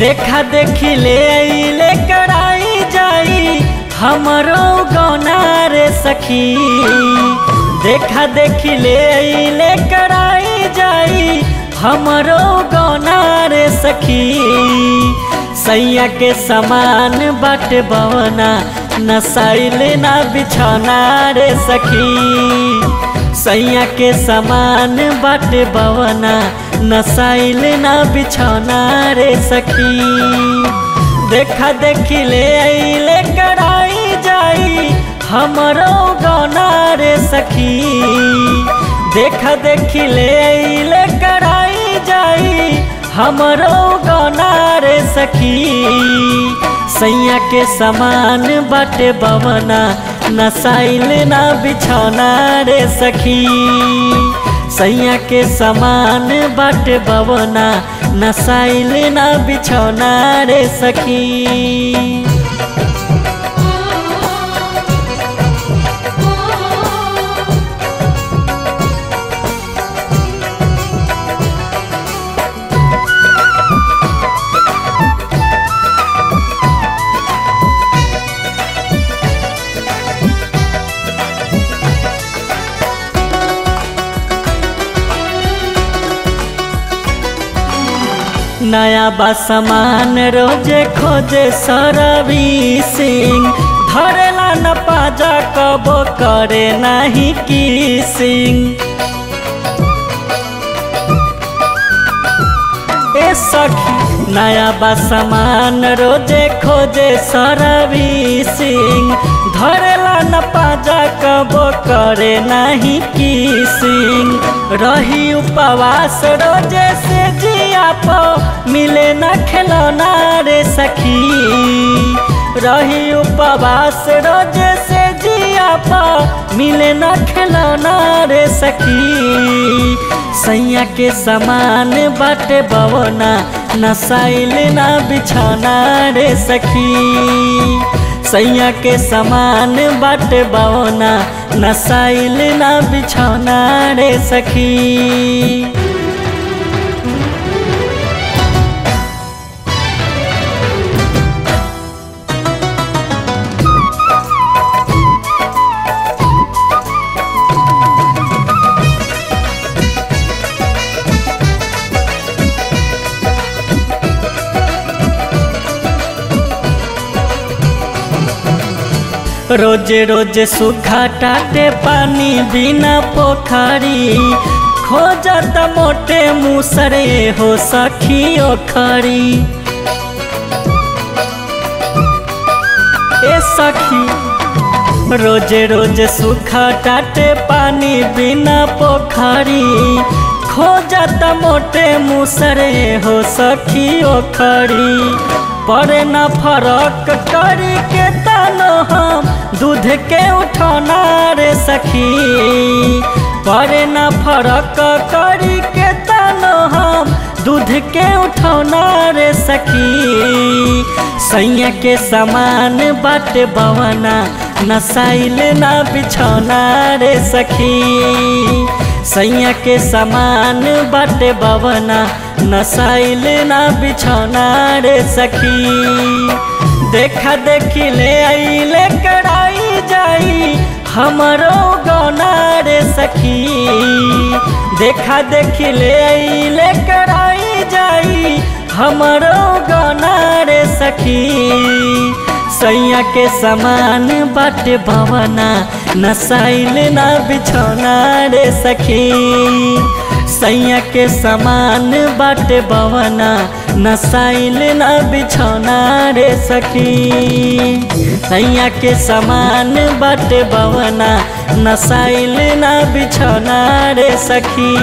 देखा देखी ले ले कराई जाई हमरो गौना रे सखी देखा देखी ले ले कराई जाई हमरो गौना रे सखी सैया के समान बट बवना नसाइल ना बिछौना रे सखी सैया के समान बट बवना नसाइल ना बिछौना रे सखी देखा देखी ले ले कराई जाई हमरो गौना रे सखी देखा देखी ले ले कराई जाई हमरो गौना रे सखी सैया के समान बाटे बवना नसाइल ना बिछौना रे सखी सैया के समान बाटे बवना नसाइल ना बिछौना रे सखी नया बा सामान रोजे खोजे सरवी सिंह धरेला न पाजा कबो करे नहीं की सिंह ए सखी नया बा सामान रोजे खोजे सरवी सिंह धरेला न पाजा कबो करे नहीं की सिंह रही उपवास रोजे से जिया पो मिले न खिलौना रे सखी रही उपवास रोजे से जिया पो मिले न खिलौना रे सखी सैया के समान बाटे बवना नसाइल ना बिछौना रे सखी सैया के समान बाटे बवना नसाइल ना बिछौना रे सखी रोजे रोजे सूखा टाटे पानी बिना पोखरी खोजत मोटे मुसरे हो सखी ओखरी ए सखी रोजे रोजे सूखा टाटे पानी बिना पोखरी खोजत मोटे मुसरे हो सखी ओखरी पड़े न फरक करी के तानो हम दूध के उठौना रे सखी पड़े न फरक करी के तानो हम दूध के उठौना रे सखी सैया के समान बाट बवना नसाइल ना बिछौना रे सखी सैया के समान बाटे बवना नसाइल ना बिछौना रे सखी देखा देखी ले ले कराई जाई हमरो गौना रे सखी देखा देखी ले ले कराई जाई हमरो गौना रे सखी सैया के समान बाट भवना नसाइल ना बिछौना रे सखी सैया के समान बाट भवना नसाइल ना बिछौना रे सखी सैया के समान बाट भवना नसाइल ना बिछौना रे सखी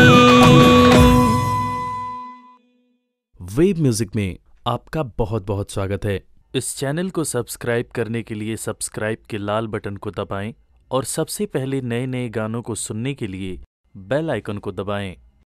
वेब म्यूजिक में आपका बहुत बहुत स्वागत है इस चैनल को सब्सक्राइब करने के लिए सब्सक्राइब के लाल बटन को दबाएं और सबसे पहले नए नए गानों को सुनने के लिए बेल आइकन को दबाएं